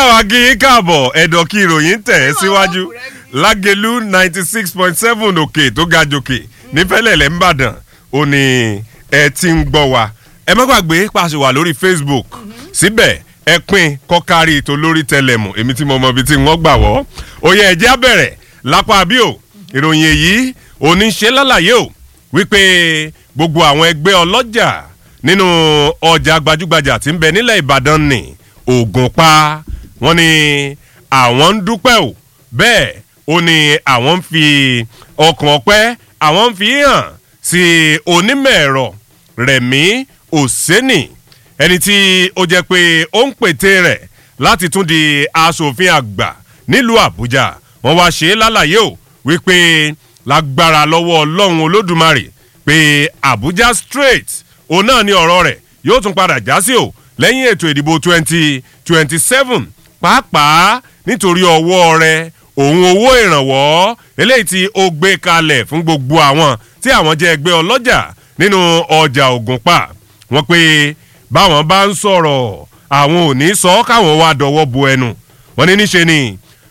káwa kí yín káàbọ̀ ẹ̀dọ̀ kí ìròyìn tẹ̀ ẹ́ síwájú lágẹ̀lú ninety six point seven òkè tó ga jòkè nífẹ̀lẹ̀lẹ̀ ńbàdàn ó ní ẹ ti ń gbọ́ wa ẹ má gbàgbé pàṣẹ wà lórí facebook síbẹ̀ ẹ pín kọ́kárí ètò lórí tẹlẹmù èmi tí mo mọ ibi tí wọ́n gbà wọ́ òye ẹ̀jẹ̀ á bẹ̀rẹ̀ lápá bí o ìròyìn èyí òní ṣe lálàyé o wípé gbogbo àwọn ẹgbẹ́ ọlọ́jà nínú ọjà gbajúgbajà tí ń bẹ nílẹ̀ ìbàdàn ní ògùn pa wọ́n ní àwọn ń dúpẹ́ o bẹ́ẹ̀ ó ní àwọn ń fi ọkàn ọpẹ́ àwọn ń fi hàn sí onímọ̀ ẹ̀rọ rẹ̀mí òsénì ẹni tí ó jẹ́ pé ó ń pète rẹ̀ láti tún di asòfin àgbà nílùú àbújá wọ́n wá ṣe é lálàyé o wípé lágbára lọ́wọ́ ọlọ́run olódùmarè pé àbújá straight òun náà ní ọ̀rọ̀ rẹ̀ yóò tún padà já sí o lẹ́yìn ètò ìdìbò twenty twenty seven pàápàá nítorí ọwọ́ rẹ̀ òun owó ìrànwọ́ eléyìí tí ó gbé kalẹ̀ fún gbogbo àwọn tí àwọn jẹ́ ẹgbẹ́ ọlọ́jà nínú ọjà ògùnpá wọ́n pé báwọn bá ń sọ̀rọ̀ àwọn ò ní sọ káwọn wá dọwọ́ bo ẹnu wọ́n ní níṣe ni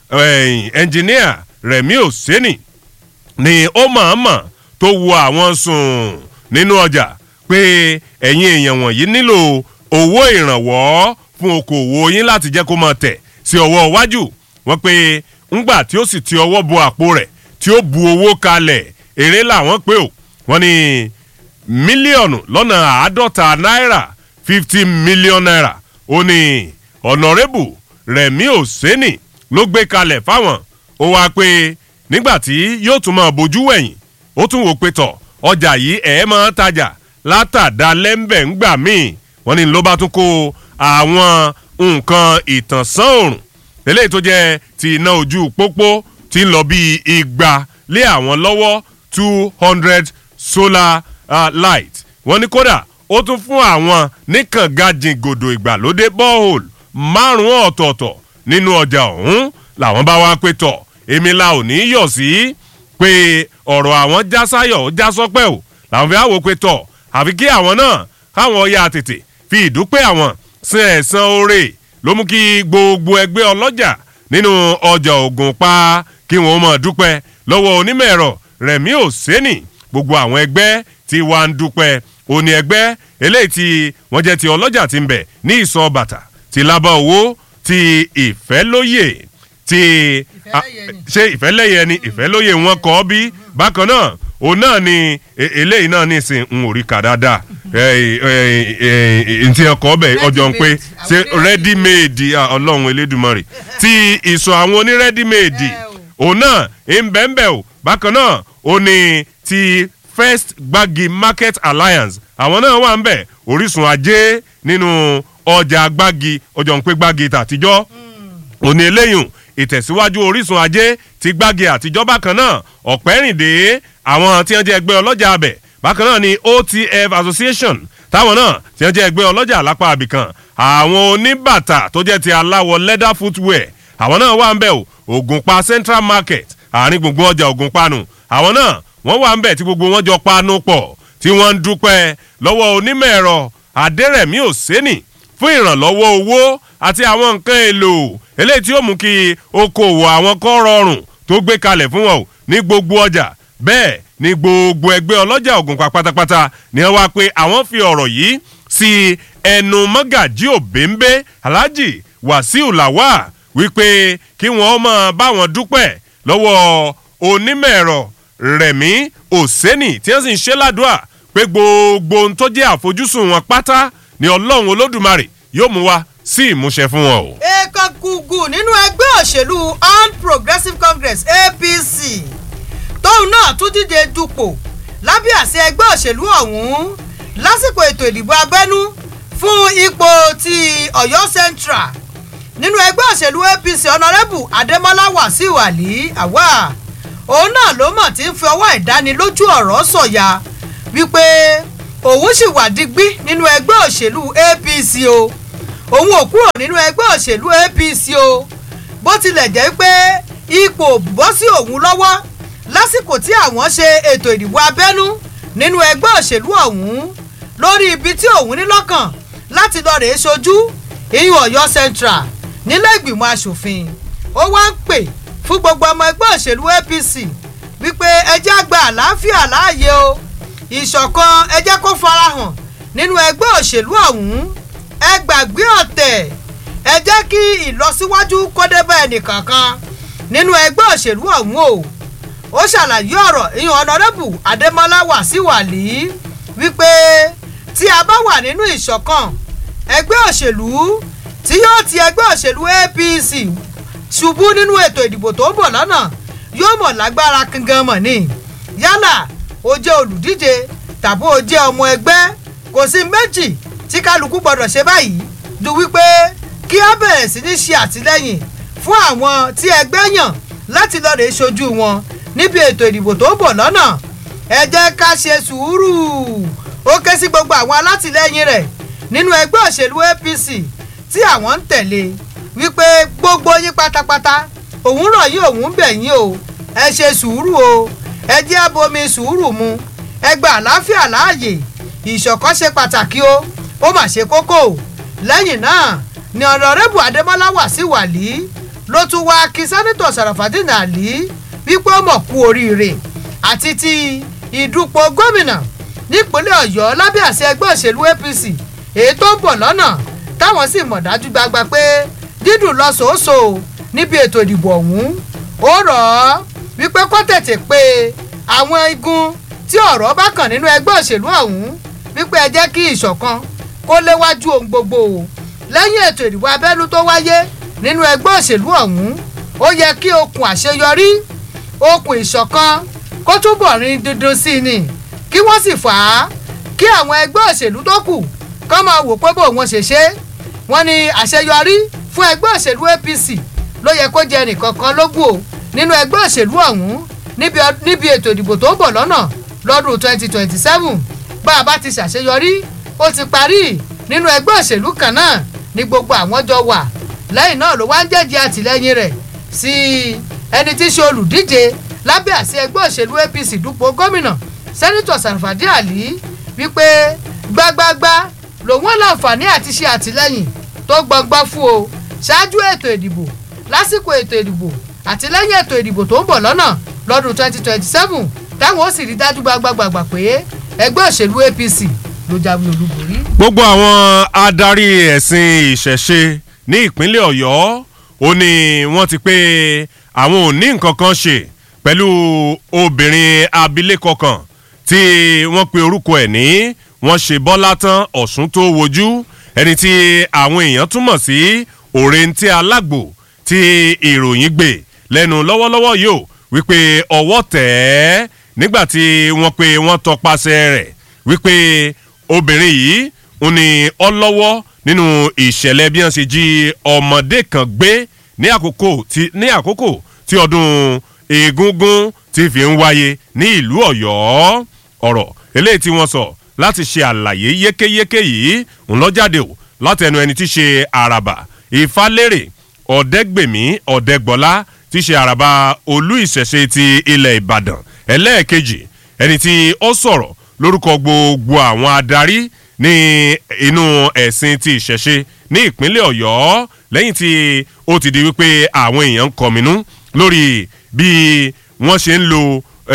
ẹnjìníà rẹ̀mí òsénì ni ó mọ̀ọ́mọ̀ tó wo àwọn sùn nínú ọjà pé ẹ̀yin èèyàn wọ̀nyí nílò owó ìrànwọ́ fún okòwò yín láti jẹ́ kó máa tẹ̀ sí ọwọ́ iwájú wọ́n pé ńgbà tí ó sì ti ọwọ́ bo àpò rẹ̀ tí ó bu owó kalẹ̀ èrè làwọn pé o wọ́n ní mílíọ̀nù lọ́nà àádọ́ta náírà fifty million naira ó ní ọ̀nàrẹ́bù rẹ̀mí òsénì ló gbé kalẹ̀ fáwọn ó wáá pé nígbà tí yóò tún máa bójú wẹ̀yìn ó tún wò pé tọ̀ ọjà yìí ẹ̀ máa tajà látàdá lẹ́ńbẹ̀ ńgbà míì wọ́n ní ló bá tún kó àwọn nǹkan ìtànsán òrùn eléyìí tó jẹ́ ti iná ojú pópó ti ń lọ bíi igba lé àwọn lọ́wọ́ two hundred solar uh, light wọ́n ní kódà ó tún fún àwọn níkànga jìngòdò ìgbàlódé borehole márùn-ún ọ̀tọ̀ọ̀tọ̀ nínú ọjà ọ̀hún làwọn bá wá pé tọ̀ èmi la ò ní yọ̀ sí pé ọ̀rọ̀ àwọn já sáyọ̀ já sọ́pẹ́ o làwọn fi àwò pé tọ̀ àfi kí àwọn náà káwọn ya tètè fi ìdúpẹ́ àwọn sin ẹ̀san oore ló mú kí gbogbo ẹgbẹ́ ọlọ́jà nínú ọjà ògùn pa kí wọ́n mọ̀ dúpẹ́ lọ́wọ́ onímọ̀ ẹ̀rọ rẹ̀mí òsénì gbogbo àwọn ẹgbẹ́ tí wàá ń dúpẹ́ òní ẹgbẹ́ eléyìí tí wọ́n jẹ́ ti ọlọ́jà ti ń bẹ̀ ní ìsọ bàtà ti lábá owó ti ìfẹ́lóyè ti ṣe ìfẹ́lẹ́yẹ ni ìfẹ́lóyè wọn kọ́ bí bákan náà òun náà ni eléyìí náà ní ìsìn ń ò rí kà dáadáa ntí ọkọ̀ ọbẹ̀ ọjọ́ ń pé ṣe ready made ọlọ́run elédùnmọ̀rì ti ìsọ̀ àwọn oní ready made òun náà ń bẹ́ẹ̀ bẹ́ẹ̀ o bákan náà ó ní ti first gbági market alliance àwọn náà wà ń bẹ̀ orísun ajé nínú ọjà gbági ọjọ́ ń pé gbági tàtijọ́ òní eléyìí ìtẹ̀síwájú orísun ajé ti gbági àtijọ́ bákan náà ọ̀pẹ́rìndé àwọn tí wọ́n jẹ́ ẹgbẹ́ ọlọ́jà abẹ̀ bákan náà ni otf association táwọn náà tí wọ́n jẹ́ ẹgbẹ́ ọlọ́jà lápá àbìkan àwọn oníbàtà tó jẹ́ ti aláwọ̀ leather footwear àwọn náà wà ń bẹ̀ o ògùnpa central market àárín gbùngbùn ọjà ògùnpa nù àwọn náà wọ́n wà ń bẹ̀ tí gbogbo wọn jọ panu pọ̀ tí wọ́n ń dúpẹ́ lọ́wọ́ onímọ̀ ẹ̀rọ adẹ́rẹ̀mí òsénì fún ìrànlọ́wọ́ owó àti àwọn nǹkan èlò eléyìí tí ó mú kí okòwò àwọn kọ́ rọrùn tó gbé kalẹ̀ fún wọn ní gbogbo ọjà bẹ́ẹ̀ ni gbogbo ẹgbẹ́ ọlọ́jà ògùnpá pátápátá ni wọ́n wá pé àwọn fi ọ̀rọ̀ yìí sí ẹnu mọ́gàjí òbẹ́ńbẹ́ alhaji wàsíù làwà wípé kí wọ́n máa bá wọn dúpẹ́ lọ́wọ́ onímọ̀ ẹ̀rọ rẹ̀mí òsénì tí wọ́n sì ń ṣe ládùúà pé gbogbo ohun tó jẹ́ àfojúsùn wọn pátá ni ọlọ́run olódùmarè yóò mú wa sí ìmúṣẹ fún wọn o. èèkàn gùgù nínú ẹgbẹ́ òṣèlú all progressives congress apc tóun náà tún díje dupò lábẹ́ àṣẹ ẹgbẹ́ òṣèlú ọ̀hún lásìkò ètò ìdìbò abẹ́nú fún ipò ti ọ̀yọ́ central nínú ẹgbẹ́ òṣèlú apc ọ̀nàrẹ́bù adémọ́lá wàsíù àlí àwà òun náà ló mọ̀ tí ń fi ọwọ́ ìdánilójú ọ̀rọ̀ sọ̀yà wípé òun sì wà digbí nínú ẹgbẹ́ òṣèlú apc o òun ò kúrò nínú ẹgbẹ́ òṣèlú apc o bó tilẹ̀ jẹ́ pé ipò bọ́ sí òun lọ́wọ́ lásìkò tí àwọn ṣe ètò ìdìbò abẹ́nú nínú ẹgbẹ́ òṣèlú ọ̀hún lórí ibi tí òun ní lọ́kàn láti lọ rèé ṣojú ìyún ọ̀yọ́ central nílé ìgbìmọ̀ asòfin ó wá ń pè fún gbogbo ọmọ ẹgbẹ́ òṣèlú apc wípé ẹjẹ́ àgbà àlàáfíà láàyè o ìṣọ̀kan ẹjẹ́ kó farahàn nínú ẹgbẹ́ òṣèlú ọ̀hún ẹ gbàgbé ọ̀tẹ̀ ẹ jẹ́ kí ìlọsíwájú kó dé bá ẹnìkankan nínú ẹgbẹ́ òṣèlú ọ̀hún o ó ṣàlàyé ọ̀rọ̀ ìyẹn ọ̀nàdẹ́bù adémọlá wàsíwàlì wípé tí a bá wà nínú ìṣọ̀kan ẹgbẹ́ òṣèlú tí yóò ti ẹgbẹ́ òṣèlú apc ṣubú nínú ètò ìdìbò tó ń bọ̀ lọ́nà yóò mọ̀ lágbára kankan mọ̀ ni yálà ó jẹ́ olùdíje tàbí ó jẹ́ ọmọ ẹgbẹ́ kò sí méjì tí kálukú gbọ́dọ̀ ṣe báyìí ju wípé kí á bẹ̀rẹ̀ sí ní ṣe àtìlẹ́yìn fún àwọn tí ẹgbẹ́ yàn láti lọ́ọ́ lè ṣojú wọn níbi ètò ìdìbò tó ń bọ̀ lọ́nà ẹ jẹ́ ká ṣe sùúrù ó ké sí gbogbo àwọn alátìlẹ́yìn rẹ̀ nínú ẹgbẹ́ òṣèlú apc tí àwọn ń tẹ̀lé wípé gbogbo yín pátápátá òun rọ̀ yín òun bẹ̀ yín o ẹ ṣe sùúrù o ẹ jẹ́ abomi sùúrù mu ẹ gba àlàáfíà láàyè ìṣọ̀kan ṣe pàtàkì o ó mà ṣe kókó lẹ́yìn náà ni ọ̀nàrẹ́bù adémọ́lá wà sí wàlí ló tún wá kí sẹ́nitọ̀ sàràfàdínà àlí wípé ó mọ̀ kú oríire àti ti ìdúpọ̀ gómìnà nípínlẹ̀ ọ̀yọ́ lábẹ́ àṣẹ ẹgbẹ́ òṣèlú apc èyí tó ń bọ̀ lọ́nà táwọn sì mọ̀ dájú gbagba pé dídùn lọ sòóso níbi ètò ìdìbò ọ̀hún ó rọ̀ ọ́ wípé kó tètè pé àwọn igun tí ọ̀rọ̀ bá kàn nínú ẹgbẹ́ òṣèlú ọ̀hún wípé ẹ jẹ́ kí ìṣọ̀kan kó léwájú ohun gbogbo o lẹ́yìn ètò ìdìbò abẹ́nú tó wáyé nínú ẹgbẹ́ òṣèlú ọ̀hún ó yẹ kí okùn àṣeyọrí okùn ìṣọ̀kan kó túbọ̀ rin dandan sí i ni kí wọ́n sì fà á kí àwọn ẹgbẹ́ òṣèlú tó kù kọ́ máa wò pé bó wọn ṣe ṣe wọ́n ní àṣeyọrí fún ẹgbẹ́ òṣèlú apc ló yẹ kó jẹ nìkankan lógún o nínú ẹgbẹ́ òṣèlú ọ̀hún níbi ètò ìdìbò tó ń bọ̀ lọ́nà lọ́dún twenty twenty seven bá a bá ti ṣàṣeyọrí ó ti parí nínú ẹgbẹ́ òṣèlú kan náà ní gbogbo àwọn jọ wà lẹ́yìn náà ló wá ń jẹ́jẹ́ àtìlẹ́yìn rẹ̀ sí ẹni tí í ṣe olùdíje lábẹ́ àṣẹ ẹgbẹ́ òṣèlú apc dúpọ̀ gómìnà sẹ́nitọ̀ sàrfàdí àlí wípé gbágbágbá lòun láǹfààní àti ṣe àtìlẹ́yìn tó gbọngbọ́n fún o ṣáájú ètò ìdìbò lásìkò ètò ìdìbò àti lẹ́yìn ètò ìdìbò tó ń bọ̀ lọ́nà lọ́dún twenty twenty seven táwọn ó sì rí dájú gbagbagbàgbà pé ẹgbẹ́ òṣèlú apc ló jáwé olúborí. gbogbo àwọn adarí ẹ̀sìn ìṣẹ̀ṣe ní ìpínlẹ̀ ọ̀yọ́ ó ní wọ́n ti pé àwọn ò ní nǹkan kan ṣe pẹ̀lú obìnrin abilékọ kan tí wọ́n pe orúkọ ẹ̀ ní wọ́n ṣe bọ́lá tán ọ̀sùn tó wojú ẹni tí àwọn èèyàn túmọ̀ sí òrèǹtí alágbò tí ìròyìn gbé lẹ́nu lọ́wọ́lọ́wọ́ yóò wípé ọwọ́ tẹ̀ ẹ́ nígbà tí wọ́n pe wọ́n tọpasẹ̀ rẹ̀ wípé obìnrin yìí ń ní ọlọ́wọ́ nínú ìṣẹ̀lẹ̀ bí wọ́n ṣe jí ọmọdé kan gbé ní àkókò tí ní àkókò tí ọdún egungun ti fi ń wáyé ní ìlú ọ̀yọ́ ọ̀rọ̀ eléyìí tí wọ́n sọ láti ṣe àlàyé yékéyéké yìí ń lọ jáde o látẹnu ẹni tí ṣe àràbà ìfálérè ọ̀dẹ́gbèmí ọ̀dẹ́gbọ́lá tí ṣe àràbà olú ìṣẹ̀ṣe ti ilẹ̀ ìbàdàn ẹlẹ́ẹ̀kejì ẹni tí ó sọ̀rọ̀ lórúkọ gbogbo àwọn adarí ní inú ẹ̀sìn ti ìṣẹ̀ṣe ní ìpínlẹ̀ ọ̀yọ́ lẹ́yìn tí ó ti di wípé àwọn èèyàn ń kọminú lórí bí wọ́n ṣe ń lo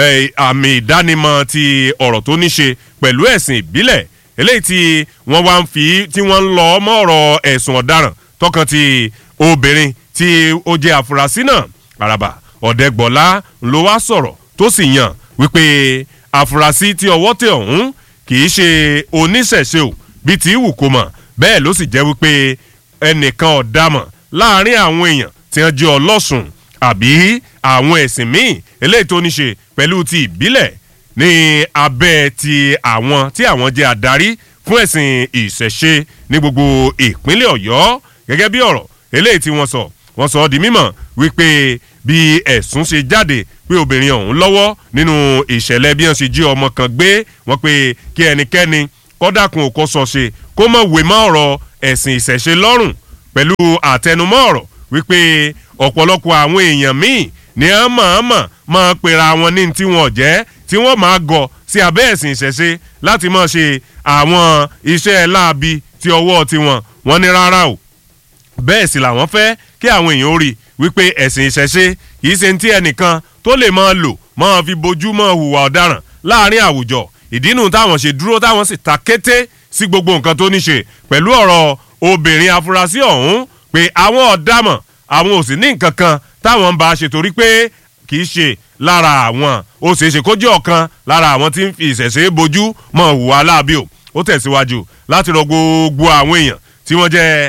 àmì ìdánimọ̀ ti ọ̀rọ̀ tó ní ṣe pẹ̀lú ẹ̀sìn ìbílẹ̀ eléyìí tí wọ́n wá ń fi tí wọ́n ń lọ mọ́ ọ̀rọ̀ ẹ̀sùn ọ̀daràn tọkàn ti obìnrin tí ó jẹ́ àfúrásì náà àràbà ọ̀dẹ́gbọ̀lá ló wá sọ̀rọ̀ tó sì yàn wípé àfúrásì tí ọwọ́ tẹ ọ̀hún kì í ṣe oníṣẹ̀ṣe o bíi ti wù kó mọ̀ bẹ́ẹ̀ ló sì jẹ́ wípé ẹnìkan ọ̀dàmọ̀ láàrin àwọn èèyàn tí wọ́n jẹ́ ọlọ́sùn àbí àwọn ẹ̀sìn míì eléyìí tó ní ṣe pẹ̀lú ti ìbílẹ̀ ní abẹ́ ti àwọn tí àwọn jẹ́ adarí fún ẹ̀sìn ìṣẹ̀ṣe ní gbogbo ìpínlẹ̀ ọ̀yọ́ gẹ́gẹ́ bí ọ̀rọ̀ eléyìí tí wọ́n sọ wọ́n sọ ọ́ di mímọ̀ wípé bí ẹ̀sùn ṣe jáde pé obìnrin ọ̀hún lọ́wọ́ nínú ìṣẹ̀lẹ̀ bí wọ́n ṣe jí ọmọ kan gbé wọ́n pé kí ẹnikẹ́ni kọ́dàkùn òkò sọ ṣe kó mọ̀ wé mọ́ ọ̀rọ̀ ẹ̀sìn ìṣẹ̀ṣe lọ́rùn pẹ̀lú àtẹnumọ́ ọ̀rọ̀ wípé ọ̀pọ̀lọpọ̀ àwọn èèyàn míì ní ọ́n mọ̀ọ́mọ̀ máa pera wọn ní tí wọ́n jẹ́ tí wọ́n máa gọ̀ sí abẹ́ ẹ̀sìn ìṣẹ̀ṣe láti máa ṣe àwọn iṣẹ́ láabi ti ọwọ́ tiwọn wọ́n ní rárá o bẹ́ẹ̀ sì làwọn fẹ́ kí àwọn èèyàn ó rí wípé ẹ̀sìn ìṣẹ̀ṣe kì í ṣe ní tí ẹnìkan tó lè máa lò máa fi bojú máa hùwà ọ̀daràn láàrin àwùjọ ìdínú táwọn ṣe dúró táwọn sì ta kété sí gbogbo nǹkan tó ní ṣe pẹ̀lú ọ̀rọ̀ obìnrin afurasí ọ̀hún pé àwọn ọ̀dàmọ̀ àwọn ò sì ní nǹkan kan táwọn ń bá a ṣe torí pé kì í ṣe lára àwọn ó ṣeé ṣe kó jẹ́ ọ̀kan lára àwọn tí ń fi ìṣẹ̀ṣe bojú mọ̀ hùwà láàbí o ó tẹ̀síwájú láti rọ gbogbo àwọn èèyàn tí wọ́n jẹ́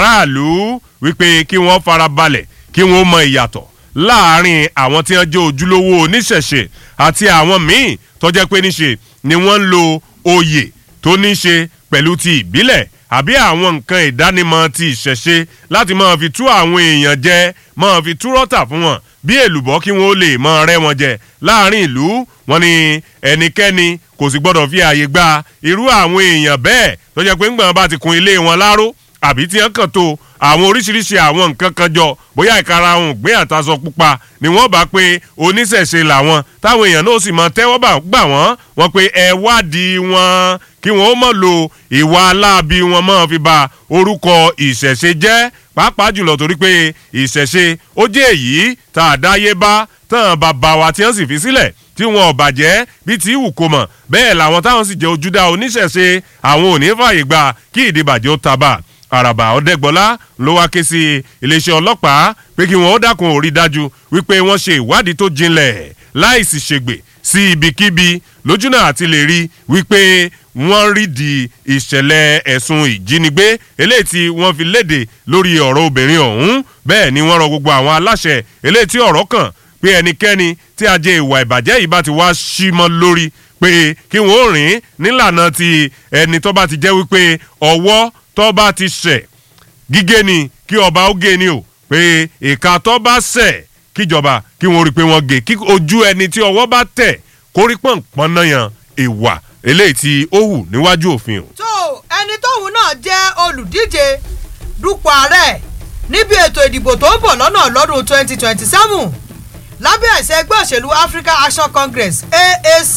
aráàlú wípé kí wọ́n fara balẹ̀ kí wọ́n mọ ìyàtọ̀ láàrin àwọn tí wọ́n jẹ́ ojúlówó oníṣẹ̀ṣe àti àwọn míì tó jẹ́ pé níṣe ni wọ́n ń lo oyè tó ní ṣe pẹ̀lú ti ìbílẹ̀ àbí àwọn nǹkan ìdánimọ̀ ti ìṣẹ̀ṣe láti máa fi tú àwọn èèyàn jẹ máa fi tú rọ́tà fún wọn bí èlùbọ́ kí wọ́n ó lè máa rẹ́ wọn jẹ láàrin ìlú wọn ni ẹnikẹ́ni kò sì gbọ́dọ̀ fi ààyè gba irú àwọn èèyàn bẹ́ẹ̀ tó jẹ́ pé ńgbọ̀n bá ti kun ilé wọn láró àbí tí wọ́n kàn tó àwọn oríṣiríṣi àwọn nǹkan kan jọ bóyá ìkarahun gbé àtàsọ pupa ni wọ́n bá pé oníṣẹ̀ṣe làwọn táwọn èèyàn náà sì máa tẹ́wọ́ gbà wọ́n wọ́n pé ẹ wádìí wọn kí wọ́n ó mọ̀ lo ìwà aláàbí wọn máa fi ba orúkọ ìṣẹ̀ṣe jẹ́ pàápàá jùlọ torí pé ìṣẹ̀ṣe ó jẹ́ èyí tá a dáyé bá tán bàbá wa tí wọ́n sì fi sílẹ̀ tí wọn ò bàjẹ́ bí tí wù kó mọ̀ bẹ́ẹ̀ làwọn táwọn sì jẹ́ ojúdá oníṣẹ̀ṣe àwọn ò ní fààyè gbà kí ìdìbàjẹ́ ó taba àràbà ọ̀dẹ́gbọ́lá ló wá ké sí iléeṣẹ́ ọlọ́pàá pé kí wọ́n ó dákun òrí dájú wípé wọ́n ṣe ìwádìí tó jinlẹ̀ láìsí ṣègbè sí ibikíbi lójúnà àti lè rí wípé wọ́n rí di ìṣẹ̀lẹ̀ ẹ̀sùn ìjínigbé eléyìí tí wọ́n fi léde lórí ọ̀rọ̀ obìnrin ọ̀hún bẹ́ẹ̀ ni wọ́n rọ gbogbo àwọn aláṣẹ eléyìí tí ọ̀rọ̀ kàn pé ẹnikẹ́ni tí ajé ìwà ìbàjẹ́ yìí bá ti wá sí mọ́ lórí pé kí wọ́n ó rìn nílànà ti ẹni tó bá ti jẹ́ wípé ọwọ́ tó bá ti ṣẹ̀ gígé ni kí ọba ó gé ni o pé ìka tó bá ṣẹ̀ kíjọba kí wọ́n rí i pé wọ́n gé kí ojú ẹni tí ọwọ́ bá tẹ̀ kórí pọ̀npọ̀n náà yan ìwà eléyìí tí ó hù níwájú òfin o. tó ẹni tóun náà jẹ́ olùdíje dupò ààrẹ níbi ètò ìdìbò tó ń bọ̀ lọ́nà lọ́dún twenty twenty seven lábẹ́ àṣẹ ẹgbẹ́ òṣèlú African Action Congress AAC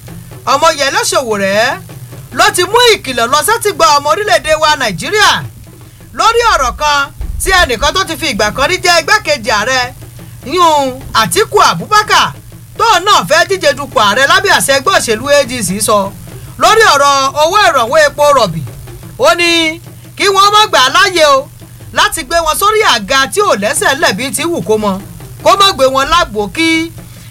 ọmọyẹlẹ Sowore ló ti mú ìkìlọ̀ lọ sẹ́tìgbà ọmọ orílẹ̀-èdè wa Nàìjíríà lórí ọ̀rọ̀ kan tí ẹnìkan tó ti fi ìgbà kan rí jẹ́ igbákejì ààrẹ yún Àtíkù Abubakar tóun náà fẹ́ díje dupò ààrẹ lábẹ́ àṣẹ ẹgbẹ́ òṣèlú ADC sọ lórí ọ̀rọ̀ owó ìrànwọ́ epo rọ̀bì ó ní kí wọ́n má gbà á láàyè o láti gbé wọn sórí àga tí ò lẹ́sẹ̀ lẹ́bi tí wù kó mọ kó má gbé wọn lágbo kí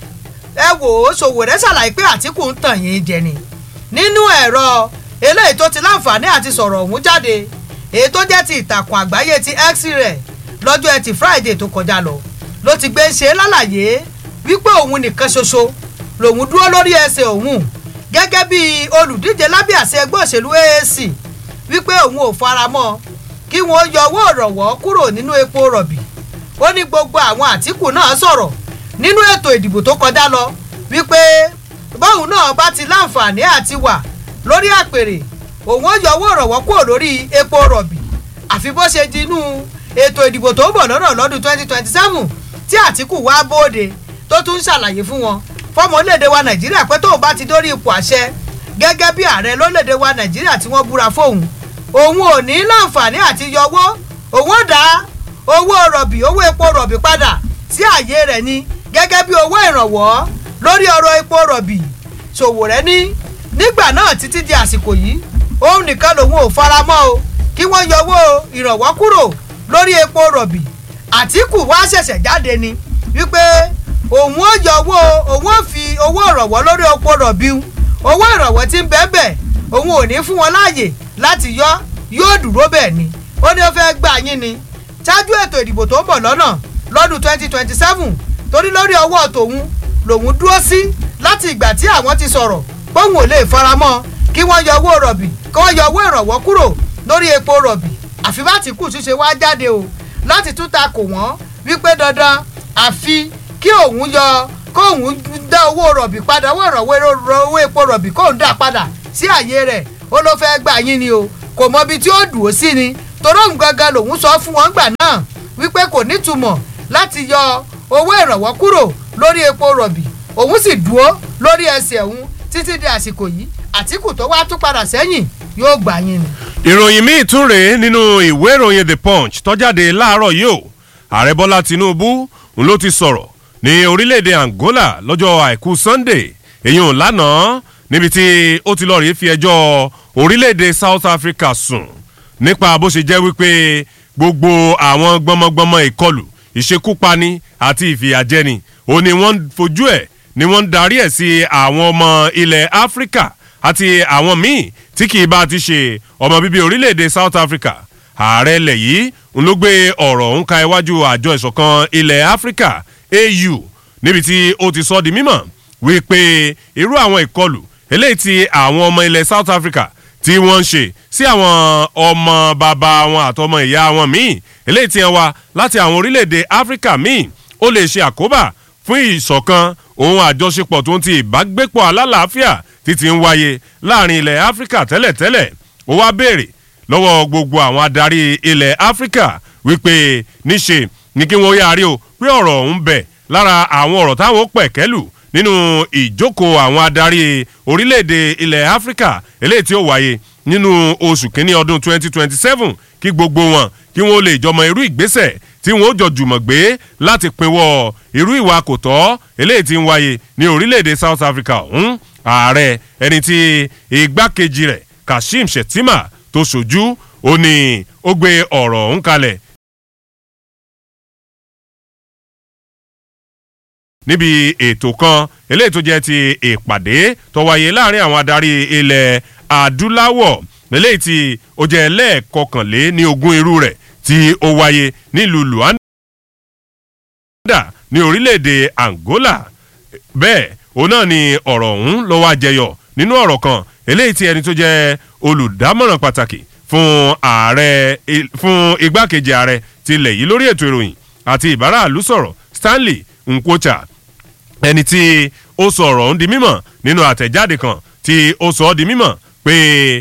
ẹ wò ó Sowore ṣàlàyé pé Àtíkù ń tàn yín jẹ ni nínú ẹ̀rọ eléyìí tó ti láǹfààní àti sọ̀rọ̀ ọ̀hún jáde èyí tó jẹ́ ti ìtàkùn àgbáyé ti x rẹ̀ lọ́jọ́ ẹtì Friday tó kọjá lọ ló ti gbé ṣe lálàyé wípé òun nìkan ṣoṣo lòun dúró lórí ẹsẹ̀ òun gẹ́gẹ́ bí olùdíje lábẹ́ àṣẹ ẹgbẹ́ òṣèlú AAC wípé òun ò faramọ́ kí wọ́n yọ owó ìrànwọ́ kúrò nínú epo rọ̀bì ó ní gbogbo àwọn Àtíkù náà sọ̀rọ̀ nínú ètò ìdìbò tó kọjá lọ wípé bóun náà bá ti láǹfààní àti wà lórí àpèrè òun ó yọ owó ìrànwọ́ kúrò lórí epo rọ̀bì àfi bó ṣe di inú ètò ìdìbò tó ń bọ̀ lọ́nà lọ́dún 2027 tí Àtíkù wá bóde tó tún ṣàlàyé fún wọn fọmọ orílẹ̀-èdè wa Nàìjíríà pé tóun bá ti dórí ipò àṣẹ gẹ́gẹ́ bí ààrẹ lórílẹ̀-èdè wa Nàìjíríà tí wọ́n búra fóun òun ò ní láǹfààní àti yọ owó òun ó dá owó rọ̀bì owó epo rọ̀bì padà sí àyè rẹ̀ ni gẹ́gẹ́ bí owó ìrànwọ́ lórí ọ̀rọ̀ epo rọ̀bì Sowore ní nígbà náà títí di àsìkò yìí òun nìkan lòun ò fara mọ́ o kí wọ́n yọ owó ìrànwọ́ kúrò lórí epo rọ̀bì Àtíkù wá ṣẹ̀ṣẹ̀ jáde ni wípé òun ó yọ owó òun ó fi owó ìrànwọ́ lórí epo rọ̀bì owó ìrànwọ́ tí ń bẹ́ẹ̀ bẹ́ẹ̀ òun ò ní fún wọn láàyè láti yọ yóò dúró bẹ́ẹ̀ ni ó ní ó fẹ́ gbà yín ni ṣáájú ètò ìdìbò tó ń bọ̀ lọ́nà lọ́dún 2027 torí lórí ọwọ́ tòun lòun dúró sí láti ìgbà tí àwọn ti sọ̀rọ̀ póun ò lè faramọ́ kí wọ́n yọ owó rọ̀bì kí wọ́n yọ owó ìrànwọ́ kúrò lórí epo rọ̀bì àfi bá ti kù ṣíṣe wá jáde o láti tún ta kò wọ́n wípé dandan àfi kí òun yọ kóun dá owó rọ̀bì padà owó ìrànwọ́ owó epo rọ̀bì kóun dá padà sí àyè rẹ̀ ó ló fẹ́ gbà yín ni o kò mọ ibi tí ó dùn ó sí ni torí òun gangan lòun sọ fún wọn gbà náà wípé kò nítumọ̀ láti yọ owó ìrànwọ́ kúrò lórí epo rọ̀bì òun sì dúró lórí ẹsẹ̀ òun títí di àsìkò yìí Àtíkù tó wá tún padà sẹ́yìn yóò gbà yín ni. ìròyìn míì tún rèé nínú ìwé ìròyìn the punch tọ́jáde láàárọ̀ yìí o ààrẹ bọ́lá tinubu ń ló ti sọ̀rọ̀ ní orílẹ̀-èdè angola lọ́jọ́ àìkú sunday èyàn lánàá níbi tí ó ti lọ́ọ́ rí fi ẹjọ́ orílẹ̀-èdè south africa sùn nípa bó ṣe jẹ́ wípé gbogbo àwọn gbọmọgbọmọ ìkọlù ìṣekúpani àti ìfìyàjẹni ó ní wọ́n ń fojú ẹ̀ ni wọ́n ń darí ẹ̀ sí àwọn ọmọ ilẹ̀ áfíríkà àti àwọn míì tí kì í bá ti ṣe ọmọ bíbí orílẹ̀-èdè south africa ààrẹ ilẹ̀ yìí ń ló gbé ọ̀rọ̀ ń ka iwájú àjọ ìṣọ̀kan ilẹ̀ áfíríkà au níbi tí ó ti sọ di mímọ̀ wípé irú àwọn ìkọlù eléyìí tí àwọn ọmọ ilẹ̀ south africa tí wọ́n ń ṣe sí àwọn ọmọ bàbá wọn àtọmọ ìyá wọn míì eléyìí tí wọ́n wá láti àwọn orílẹ̀-èdè áfíríkà míì ó lè ṣe àkóbá fún ìṣọ̀kan òun àjọṣepọ̀ tó ń ti ìbágbépọ̀ alálàáfíà títí ń wáyé láàrin ilẹ̀ áfíríkà tẹ́lẹ̀tẹ́lẹ̀ ó wá béèrè lọ́wọ́ gbogbo àwọn adarí ilẹ̀ áfíríkà wípé níṣe ní kí wọ́n yára rí o pé ọ̀rọ̀ ọ̀hún bẹ̀ lára àwọn ọ̀rọ̀ táwọn pẹ̀kẹ́lù nínú ìjókòó àwọn adarí orílẹ̀-èdè ilẹ̀ áfíríkà eléyìí tí ó wáyé nínú oṣù kínní ọdún 2027 kí gbogbo wọn kí wọ́n lè jọmọ irú ìgbésẹ̀ tí wọ́n ó jọ jùmọ̀ gbé láti pinwọ́ irú ìwà kò tọ́ eléyìí tí ń wáyé ní orílẹ̀-èdè south africa ọ̀hún ààrẹ ẹni tí igbákejì rẹ̀ kashim shettima tó ṣojú ó ní ó gbé ọ̀rọ̀ ọ̀hún kalẹ̀ níbi ètò kan eléyìí tó jẹ́ ti ìpàdé tó wáyé láàrin àwọn adarí ilẹ̀ adúláwọ̀ eléyìí tí ó jẹ́ lẹ́ẹ̀kọkànlé ní ogún irú rẹ̀ tí ó wáyé nílùú luanda ní orílẹ̀-èdè angola bẹ́ẹ̀ òun náà ni ọ̀rọ̀ ọ̀hún ló wá jẹyọ nínú ọ̀rọ̀ kan eléyìí tí ẹni tó jẹ́ olùdámọ̀ràn pàtàkì fún ààrẹ fún igbákejì ààrẹ tilẹ̀ yìí lórí ètò ìròyìn àti ìbáraàlú sọ̀rọ̀ stanley nkwocha ẹni tí ó sọ ọ̀rọ̀ ọ̀hún di mímọ̀ nínú àtẹ̀jáde kan tí ó sọ ọ́ di mímọ̀ pé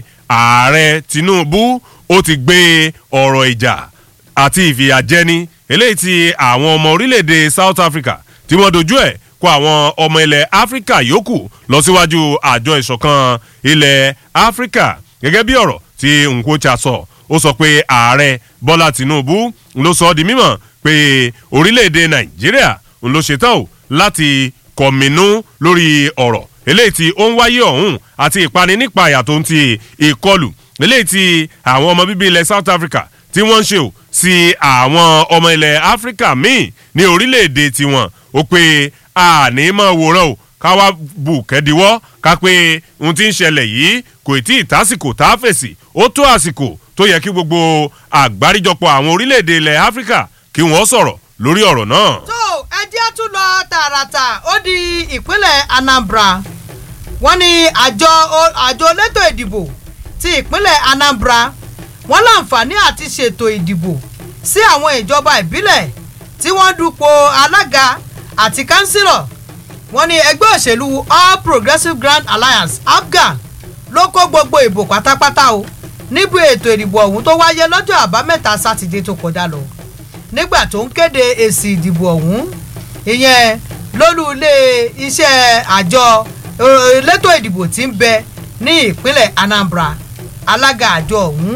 ààrẹ tinubu ó ti gbé ọ̀rọ̀ ìjà àti ìfìyàjẹni eléyìí tí àwọn ọmọ orílẹ̀-èdè south africa tí wọ́n dojú ẹ̀ kó àwọn ọmọ ilẹ̀ áfíríkà yòókù lọ síwájú àjọ ìṣọ̀kan ilẹ̀ áfíríkà gẹ́gẹ́ bí ọ̀rọ̀ tí nkwocha sọ ó sọ pé ààrẹ bọ́lá tinubu ló sọ ọ́ di mímọ̀ pé orílẹ̀-èdè nàìjíríà ló ṣetán o láti kọ̀mínú lórí ọ̀rọ̀ eléyìí tí ó ń wáyé ọ̀hún àti ìpani nípa àyà tó ń ti ìkọlù eléyìí tí àwọn ọmọ bíbí ilẹ̀ south africa tí wọ́n ń ṣe o sí àwọn ọmọ ilẹ̀ áfíríkà míì ní orílẹ̀-èdè tiwọn ó pé àní máa wòran o ká wá bù kẹ́díwọ́ ká pé ohun tí ń ṣẹlẹ̀ yìí kò tí ì tásìkò tá a fèsì ó tó àsìkò tó yẹ kí gbogbo àgbáríjọpọ̀ àwọn orílẹ̀-èdè ilẹ̀ áfíríkà kí wọ́n sọ̀rọ̀ lórí ọ̀rọ̀ náà. tó ẹjẹ́ tún lọ tààràtà ó di ìpínlẹ̀ anambra wọ́n ní àjọ àjọ elétò ìdìbò ti ìpínlẹ̀ anambra wọ́n láǹfààní àti ṣètò ìdìbò sí àwọn ìjọba ìbílẹ̀ tí wọ́n dupò alága àti kánsílọ̀ wọ́n ní ẹgbẹ́ òṣèlú all progressives grand alliance afghan ló kó gbogbo ìbò pátápátá o níbi ètò ìdìbò ọ̀hún tó wáyé lọ́jọ́ àbámẹ́ta sátidé tó kọjá lọ nígbà tó ń kéde èsì ìdìbò ọ̀hún ìyẹn lólú ilé iṣẹ́ àjọ elétò ìdìbò tí ń bẹ ní ìpínlẹ̀ anambra alága àjọ ọ̀hún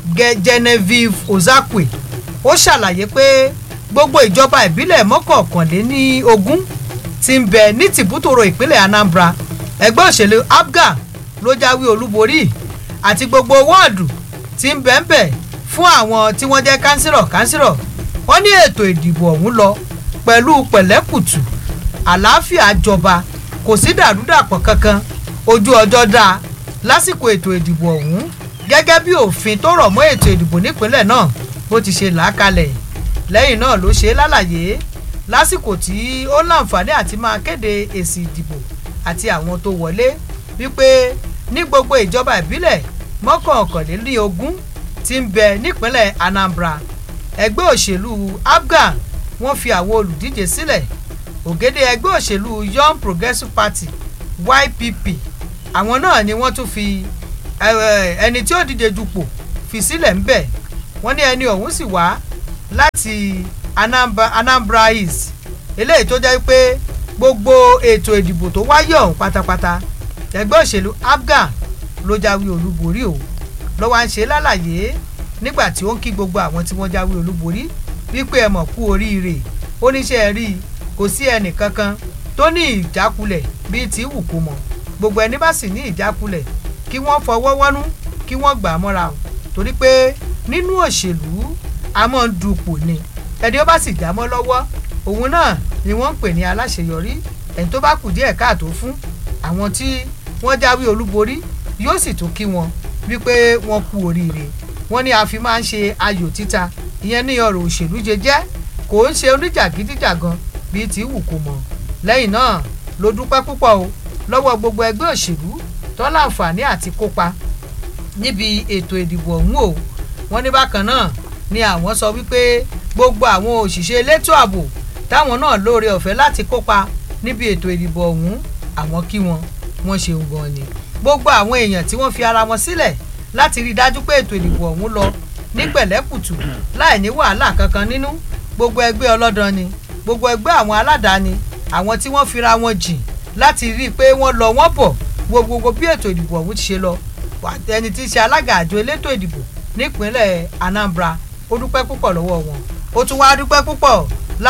genevieve ozakwe ó ṣàlàyé pé gbogbo ìjọba ìbílẹ̀ mọ́kànléní ogún ti ń bẹ ní tìbútòrò ìpínlẹ̀ anambra ẹgbẹ́ òṣèlú afghan ló jáwé olúborí àti gbogbo wọ́ọ̀dù tí ń bẹ ń bẹ fún àwọn tí wọ́n jẹ́ kánsírọ̀ kánsírọ̀ wọ́n ní ètò ìdìbò ọ̀hún lọ pẹ̀lú pẹ̀lẹ́kùtù àlàáfíà jọba kò sí dàrúdàpọ̀ kankan ojú ọjọ́ dáa lásìkò ètò ìdìbò ọ̀hún gẹ́gẹ́ bí òfin tó rọ̀ mọ́ ètò ìdìbò nípínlẹ̀ náà bó ti ṣe làákalẹ̀ lẹ́yìn náà ló ṣe lálàyé lásìkò tí ó láǹfààní àti máa kéde èsì ìdìbò àti àwọn tó wọlé wípé ní gbogbo ìjọba ìbílẹ̀ mọ́kànlélógún ti ń bẹ nípínlẹ̀ anambra ẹgbẹ́ òṣèlú afghan wọ́n fi àwọn olùdíje sílẹ̀ ògèdè ẹgbẹ́ òṣèlú young progressive party ypp àwọn náà ni wọ́n tún fi ẹni tí ó díje dupò fi sílẹ̀ ńbẹ̀ wọ́n ní ẹni ọ̀hún sì wá láti anambra, anambra east eléyìí tó jẹ́ pé gbogbo ètò ìdìbò tó wáyé ọ̀hún pátápátá ẹgbẹ́ òṣèlú afghan ló jáwé olúborí o lọ́wọ́ à ń ṣe lálàyé nígbà tí ó ń kí gbogbo àwọn tí wọ́n jáwé olúborí wípé ẹ mọ̀ kú oríire ó níṣẹ́ rí i kò sí ẹnì kankan tó ní ìjákulẹ̀ bíi tí wù kó mọ̀ gbogbo ẹni bá sì ní ìjákulẹ̀ kí wọ́n fọwọ́ wọ́nú kí wọ́n gbà á mọ́ra o torí pé nínú òṣèlú a máa ń dupò ni ẹni ó bá sì já mọ́ lọ́wọ́ òun náà ni wọ́n ń pè ní aláṣeyọrí ẹni tó bá kù díẹ̀ káàtó fún àwọn tí wọ́n jáwé olúborí yóò sì tún kí wọn wípé wọ́n kú oríire wọ́n ní a fi máa ń ṣe ayò títa ìyẹn ní ọ̀rọ̀ òṣèlú jẹjẹ́ kò ń ṣe oníjàgídíjàgan bíi tí wù kó mọ̀ lẹ́yìn náà ló dúpẹ́ púpọ̀ o lọ́wọ́ gbogbo ẹgbẹ́ òṣèlú tó láǹfààní àti kópa níbi ètò ìdìbò ọ̀hún o wọ́n ní bákan náà ni àwọn sọ wípé gbogbo àwọn òṣìṣẹ́ elétò ààbò táwọn náà lóore ọ̀fẹ́ láti kópa níbi ètò ìdìbò ọ̀hún àwọn kí wọn wọ́n ṣeun gan ni gbogbo àwọn èèyàn tí wọ́n fi ara wọn sílẹ̀ láti rí i dájú pé ètò ìdìbò ọ̀hún lọ ní pẹ̀lẹ́kùtù láì ní wàhálà kankan nínú gbogbo ẹgbẹ́ ọlọ́dàn ni gbogbo ẹgbẹ́ àwọn aládàáni àwọn tí wọ́n fira wọn jìn láti rí i pé wọ́n lọ wọ́n bọ̀ gbogbo bí ètò ìdìbò ọ̀hún ti ṣe lọ ẹni tí í ṣe alága àjọ elétò ìdìbò nípínlẹ̀ Anambra ó dúpẹ́ púpọ̀ lọ́wọ́ wọn ó tún wáá dúpẹ́ púpọ̀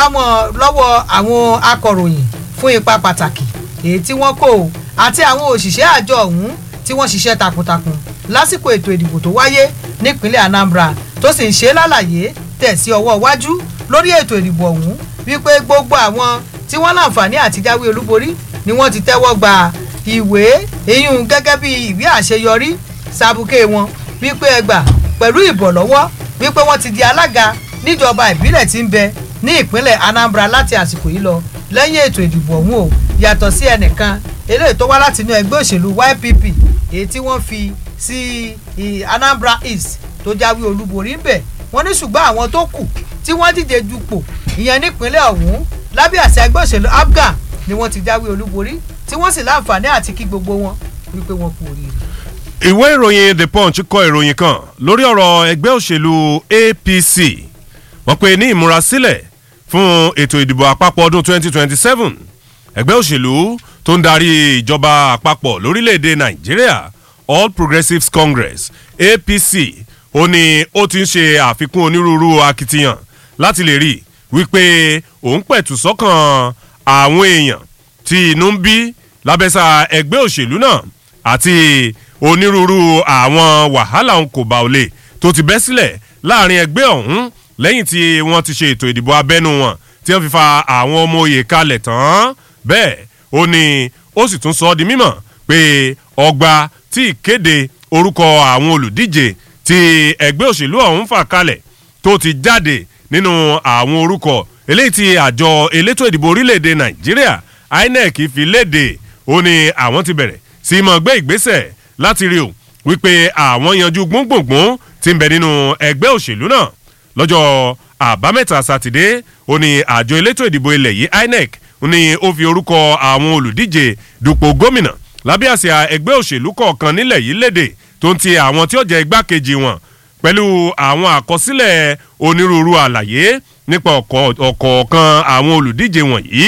lọ́wọ́ àwọn akọ̀ròyìn fún ipa pàtàkì èyí tí wọ́n kó o àti àwọn òṣìṣẹ́ àjọ ọ̀hún tí wọ́n ṣiṣẹ́ takuntakun lásìkò ètò ìdìbò tó wáyé nípínlẹ̀ Anambra tó sì ń ṣe lálàyé tẹ̀ sí ọwọ́ iwájú lórí ètò ìdìbò ọ̀hún wípé gbogbo àwọn tí wọ́n láǹfààní àti jáwé olúborí ni wọ́n ti tẹ́wọ́ gba ìwé eyín gẹ́gẹ́ bí ìwé àṣeyọrí sàbùkẹ́ wọn wípé ẹgbà pẹ̀lú ìbọ̀lọ́wọ́ wípé wọ́n ti di alága níjọba ìbílẹ̀ tí ń bẹ ní ìpínlẹ̀ Anambra láti àsìkò yìí lọ lẹ́yìn ètò ìdìbò ọ̀hún o yàtọ̀ sí ẹnìkan eléyìí tó wá láti inú ẹgbẹ́ òṣèlú YPP èyí tí wọ́n fi sí Anambra East tó jáwé olúborí ń bẹ̀ wọ́n ní ṣùgbọ́n àwọn tó kù tí wọ́n díje dupò ìyẹn nípínlẹ̀ ọ̀hún lábẹ́ àṣẹ ẹgbẹ́ òṣèlú APGA ni wọ́n ti jáwé olúborí tí wọ́n sì láǹfààní àti kí gbogbo wọn wípé wọ́n kú oríire. ìwé ìròyìn The Punch kọ ìròyìn kan lórí ọ̀rọ̀ ẹgbẹ́ òṣèlú APC wọ́n pe ní ìmúrasílẹ̀ fún ètò ìdìbò àpapọ̀ ọdún 2027 ẹgbẹ́ òṣèlú tó ń darí ìjọba àpapọ̀ lórílẹ̀‐èdè Nàìjíríà All Progressives Congress APC ó ní ó ti ń ṣe àfikún onírúurú akitiyan láti lè rí wípé òun pẹ̀tù sọ́kàn àwọn èèyàn tí inú ń bí lábẹ́sà ẹgbẹ́ òṣèlú náà àti onírúurú àwọn wàhálà òun kò bá ò lè tó ti bẹ́ sílẹ̀ láàrin ẹgbẹ́ ọ̀hún lẹ́yìn tí wọ́n ti ṣe ètò ìdìbò abẹ́nú wọn tí wọ́n fi fa àwọn ọmọ òye kalẹ̀ tán bẹ́ẹ̀ ó ní ó sì tún sọ ọ́ di mímọ̀ pé ọgbà tí ìkéde orúkọ àwọn olùdíje tí ẹgbẹ́ òṣèlú ọ̀hún fà kalẹ̀ tó ti jáde nínú àwọn orúkọ eléyìí tí àjọ elétò ìdìbò orílẹ̀-èdè Nàìjíríà INEC fi léde ó ní àwọn ti bẹ̀rẹ̀ sí mọ̀ gbé ìgbésẹ̀ láti rí o wípé àwọn yanjú gbóngbòngbòn ti ń bẹ nínú ẹgbẹ́ òṣèlú náà lọ́jọ́ àbámẹ́ta sátidé ó ní àjọ elétò ìdìbò ilẹ̀ yìí INEC ó ní ó fi orúkọ àwọn olùdíje dupò gómìnà lábẹ́ àsíá ẹgbẹ́ òṣèlú kọ̀ọ̀kan nílẹ̀ yìí léde tó ń ti àwọn tí ó jẹ́ igbákejì wọn pẹ̀lú àwọn àkọsílẹ̀ onírúurú àlàyé nípa ọ̀kọ̀ọ̀kan àwọn olùdíje wọ̀nyí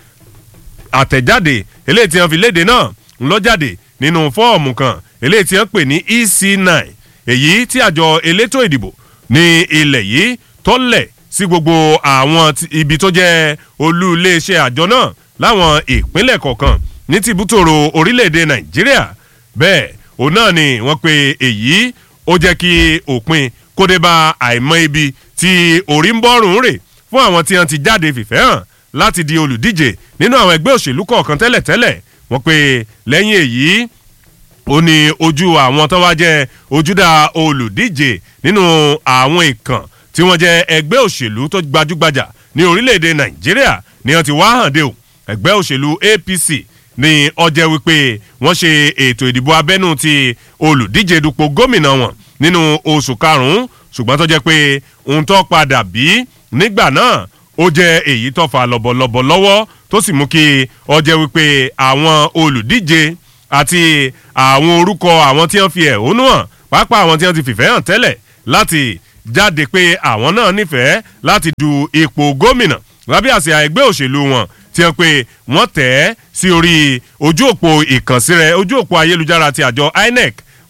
àtẹ̀jáde eléyìí tí wọ́n fi léde náà ń lọ jáde nínú fọ́ọ̀mù kan eléyìí tí wọ́n pè ní EC9 èyí tí àjọ elétò ìdìbò ní ilẹ̀ yìí tọ́lẹ̀ sí gbogbo àwọn ibi tó jẹ́ olú iléeṣẹ́ àjọ náà láwọn ìpínlẹ̀ kọ̀ọ̀kan ní tìbútòrò orílẹ̀-èdè Nàìjíríà bẹ́ẹ̀ òun náà ni wọ́n pe èyí ó jẹ́ kí òpin kó dé bá àìmọ̀ ibi tí orí ń bọ́rùn rè fún àwọn tí wọ́n ti jáde fìfẹ́ hàn láti di olùdíje nínú àwọn ẹgbẹ́ òṣèlú kọ̀ọ̀kan tẹ́lẹ̀tẹ́lẹ̀ wọ́n pe lẹ́yìn èyí ó ní ojú àwọn tó wá jẹ́ ojúdà olùdíje nínú àwọn ìkàn tí wọ́n jẹ́ ẹgbẹ́ òṣèlú tó gbajúgbajà ní orílẹ̀-èdè Nàìjíríà ni wọ́n ti wá hàn dé o ẹgbẹ́ òṣèlú APC ní ọjẹ́ wípé wọ́n ṣe ètò ìdìbò abẹ́nú ti olùdíje dupò gómìnà wọn nínú oṣù karùn-ún ṣùgbọ́n tó jẹ́ pé ohun tó padà bí nígbà náà ó jẹ́ èyí tó fa lọ́bọ̀lọ́bọ̀ lọ́wọ́ tó sì mú kí ọjẹ́ wípé àwọn olùdíje àti àwọn orúkọ àwọn tí wọ́n fi ẹ̀hónú hàn pàápàá àwọn tí wọ́n ti fìfẹ́ hàn tẹ́lẹ̀ láti jáde pé àwọn náà nífẹ̀ẹ́ láti du ipò gómìnà lábẹ́ àsíá ẹgbẹ́ òṣèlú wọn tí wọ́n pe wọ́n tẹ̀ ẹ́ sí orí ojú òpó ìkànsí rẹ̀ ojú òpó ayélujára ti àjọ INEC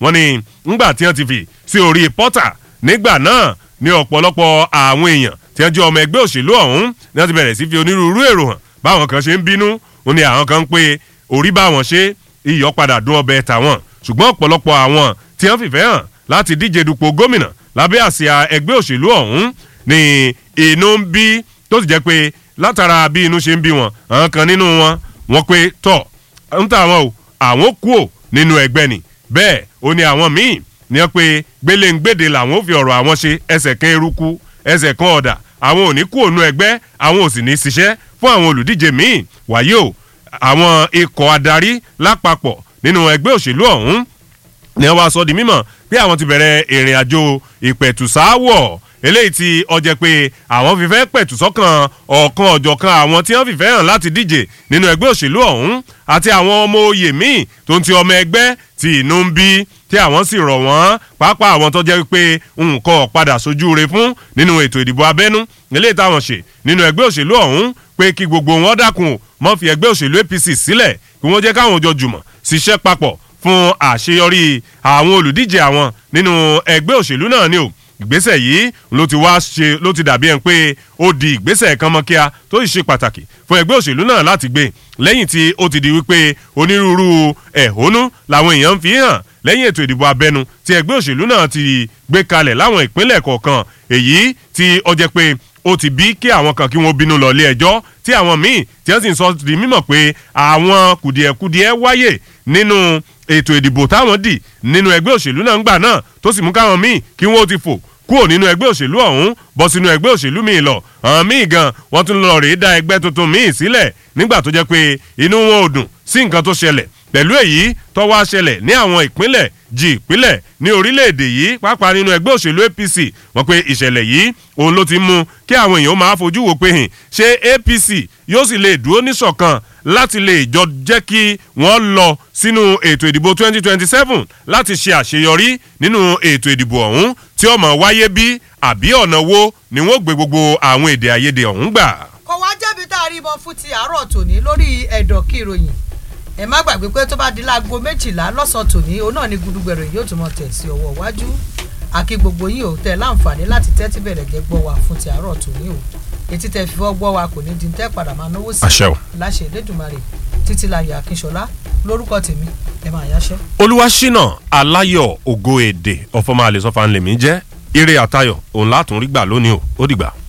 wọ́n ní ńgbà tí wọ́n ti fi sí orí pọ́tà nígbà náà ní ọ̀pọ̀lọpọ̀ àwọn èèyàn tí wọ́n jẹ́ ọmọ ẹgbẹ́ òṣèlú ọ̀hún ni wọ́n ti bẹ̀rẹ̀ sí fi onírúurú èrò hàn báwọn kan ṣe ń bínú ó ní àwọn kan ń pé orí báwọn ṣe iyọ̀ padà dún ọbẹ̀ tàwọn ṣùgbọ́n ọ̀pọ̀lọpọ̀ àwọn tí wọ́n fìfẹ́ hàn láti díje dupò gómìnà lábẹ́ àsíá ẹgbẹ́ òṣèlú ọ̀hún ni inú ń bí tó sì jẹ́ pé látara bí inú ṣe ń bí wọn àwọn kan nínú wọn wọn pé tọ̀ ń tà wọn o àwọn kú ò nínú ẹgbẹ́ ni bẹ́ẹ̀ ó ní àwọn míì ní wọ́n pé gbéléǹgbèdè làwọn ò fi ọ̀rọ̀ àwọn ṣe ẹsẹ̀ kan eruku ẹsẹ̀ kan ọ̀dà àwọn ò ní kú ònú ẹgbẹ́ àwọn ò sì ní ṣiṣẹ́ fún àwọn olùdíje míì wàyí o àwọn ikọ̀ adarí lápapọ̀ nínú ẹgbẹ́ òṣèlú ọ̀hún ni wọ́n wá sọ di mímọ̀ pé àwọn ti bẹ̀rẹ̀ ìrìn àjò ìpẹ̀tùsáwọ̀ eléyìí tí ọjẹ́ pé àwọn fìfẹ́ pẹ̀tù sọ́kàn ọ̀kan ọ̀jọ̀kan àwọn tí wọ́n fìfẹ́ hàn láti díje nínú ẹgbẹ́ òṣèlú ọ̀hún àti àwọn ọmọ oyè míì tó ń ti ọmọ ẹgbẹ́ tí inú ń bí tí àwọn sì rọ̀ wọ́n pàápàá àwọn tó jẹ́ pé nǹkan padà sójú re fún nínú ètò ìdìbò abẹ́nú eléyìí táwọn ṣe nínú ẹgbẹ́ òṣèlú ọ̀hún pé kí gbogbo wọn dákun mọ́ fi ẹgbẹ́ òṣèlú APC sílẹ̀ kí wọ́n jẹ́ káwọn jọ jùmọ̀ ṣiṣẹ́ papọ̀ fún àṣeyọrí àwọn olùdíje àwọn nínú ẹgbẹ́ òṣèlú náà ni o ìgbésẹ̀ yìí ló ti wá ṣe ló ti dàbí ẹni pé ó di ìgbésẹ̀ kan mọ́ kíá tó sì ṣe pàtàkì fún ẹgbẹ́ òṣèlú náà láti gbé lẹ́yìn tí ó ti di wípé onírúurú ẹ̀hónú làwọn èèyàn ń fi hàn lẹ́yìn ètò ìdìbò abẹ́nu tí ẹgbẹ́ òṣèlú náà ti gbé kalẹ̀ láwọn ìpínlẹ̀ kọ̀ọ̀kan èyí tí ó jẹ́ pé ó ti bí kí àwọn kan kí wọ́n bínú lọ ilé ẹjọ́ tí àwọn míì tí wọ́n sì ń sọ di mímọ̀ pé àwọn kùdìẹ̀kudiẹ wáyè nínú ètò ìdìbò táwọn dì nínú ẹgbẹ́ òṣèlú náà ń gbà náà tó sì mú káwọn míì kí wọ́n ti fò kúrò nínú ẹgbẹ́ òṣèlú ọ̀hún bọ́ sínú ẹgbẹ́ òṣèlú míì lọ àwọn míì gan wọ́n tún lọ rèé dá ẹgbẹ́ tuntun míì sílẹ̀ nígbà tó jẹ́ pé inú wọn ò dùn sí nǹkan tó ṣẹlẹ̀ pẹ̀lú èyí tó wá ṣẹlẹ̀ ní àwọn ìpínlẹ̀ jí ìpínlẹ̀ ní orílẹ̀-èdè yìí pàápàá nínú ẹgbẹ́ òṣèlú APC wọ́n pé ìṣẹ̀lẹ̀ yìí òun ló ti mú kí àwọn èèyàn máa fojú wò pé hìn ṣé APC yóò sì lè dúró níṣọ̀kan láti lè jọ jẹ́ kí wọ́n lọ sínú ètò ìdìbò 2027 láti ṣe àṣeyọrí nínú ètò ìdìbò ọ̀hún tí ó máa wáyé bí àbí ọ̀nà wo ni wọ́n gbé gbogbo àwọn èdè àìyedè ọ̀hún gbà. kò wá jẹ́bi tá a rí ìbọn fún ti àárọ̀ tòní lórí ẹ̀dọ̀ kí ìròyìn ẹ má gbàgbé pé tó bá di láago méjìlá lọ́sàn-án tòní òun náà ni gudugbẹ̀rẹ̀ yóò tún mọ tẹ̀ sí ọwọ́ iwájú àkí gbogbo yìí ò tẹ̀ láǹfààní láti tẹ́tí bẹ̀rẹ̀ jẹ́ gbọ́ wa fún ti àárọ̀ tòní o etí tẹ fífọ́ gbọ́ wa kò ní di tẹ́ padà máa náwó sí àṣẹ o. láṣẹ Elédùmarè títí láyọ̀ Akínṣọlá lórúkọ tèmi ẹ máa yáṣẹ́. olúwaṣínà aláyọ̀ ògo èdè ọ̀fọ̀mọ́ àlẹ́sọ̀fà ńlẹ̀mí jẹ́ ire àtayọ̀ òun látún rí gbà lónìí o ó dìgbà.